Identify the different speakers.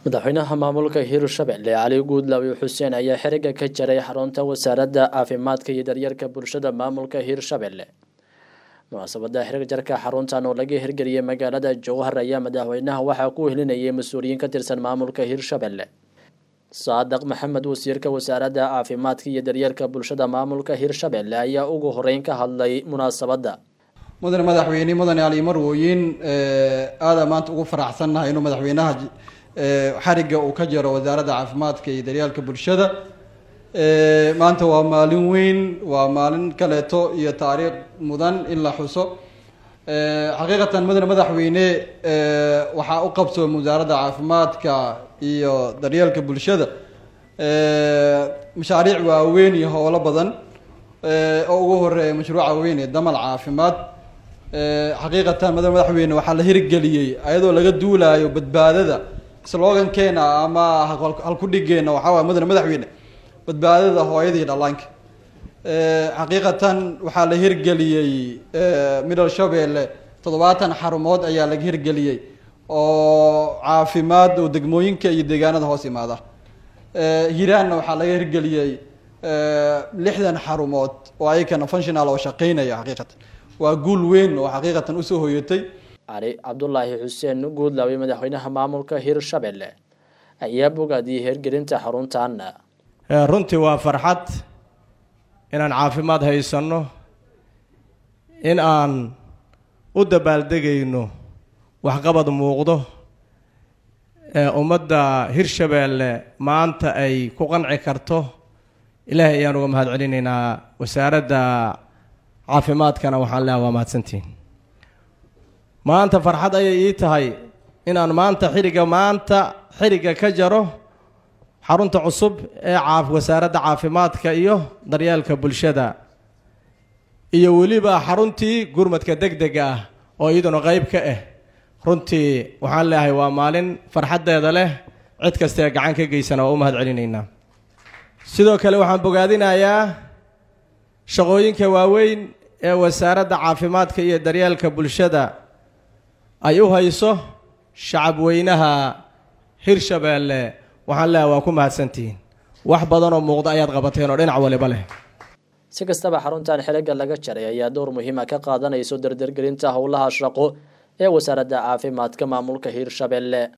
Speaker 1: madaxweynaha maamulka hirshabelle cali guudlaawi xuseen ayaa xiriga ka jaray xarunta wasaaradda caafimaadka iyo daryeelka bulshada maamulka hirshabelle munaasabada xiriga jarka xaruntan oo laga hirgeliyay magaalada jowhar ayaa madaxweynaha waxaa ku helinayay mas-uuliyiin ka tirsan maamulka hirshabelle saadaq maxamed wasiirka wasaaradda caafimaadka iyo daryeelka bulshada maamulka hirshabelle ayaa ugu horeyn ka hadlay munaasabadda
Speaker 2: mudane madaxweyne mudane ali marwooyin aada maanta ugu faraxsannahay inuu madaxweynaha xariga uu ka jaro wasaaradda caafimaadka iyo daryeelka bulshada maanta waa maalin weyn waa maalin kaleeto iyo taariikh mudan in la xuso xaqiiqatan mudane madaxweyne waxaa u qabsooma wasaaradda caafimaadka iyo daryeelka bulshada mashaariic waaweyn iyo howlo badan oo ugu horeeya mashruuca weyn ee damal caafimaad xaqiiqatan mudane madaxweyne waxaa la hirgeliyey ayadoo laga duulaayo badbaadada slogankeena ama halkudhigeena waxaa waay mudane madaxweyne badbaadada hooyadii dhallaanka xaqiiqatan waxaa la hirgeliyey middle shabeelle toddobaatan xarumood ayaa laga hirgeliyey oo caafimaad oo degmooyinka iyo deegaanada hoos imaada hiraanna waxaa laga hirgeliyey lixdan xarumood oo ayakana functional oo shaqeynaya xaqiiqatan waa guul weyn oo xaqiiqatan usoo hoyatay
Speaker 1: cali cabdulaahi xuseen guudlaawi madaxweynaha maamulka hirshabelle ayaa bogaadiyey hirgelinta xaruntan
Speaker 3: runtii waa farxad inaan caafimaad haysanno in aan u dabaaldegayno waxqabad muuqdo ee ummadda hirshabeelle maanta ay ku qanci karto ilaahay ayaan uga mahad celinaynaa wasaaradda caafimaadkana waxaan leeha waa mahadsantihin maanta farxad ayay ii tahay inaan maanta xiriga maanta xiriga ka jaro xarunta cusub ee caa wasaaradda caafimaadka iyo daryeelka bulshada iyo weliba xaruntii gurmadka deg dega ah oo iyaduna qeyb ka ah runtii waxaan leeyahay waa maalin farxaddeeda leh cid kastaee gacan ka geysana waa u mahad celinaynaa sidoo kale waxaan bogaadinayaa shaqooyinka waaweyn ee wasaaradda caafimaadka iyo daryeelka bulshada ay u hayso shacab weynaha hirshabeelle waxaan leeyahay waa ku mahadsantihiin wax badanoo muuqda ayaad qabateen oo dhinac waliba leh
Speaker 1: si kastaba xaruntan xiliga laga jaray ayaa dowr muhiima ka qaadanayso dardargelinta howlaha shaqo ee wasaaradda caafimaadka maamulka hirshabelle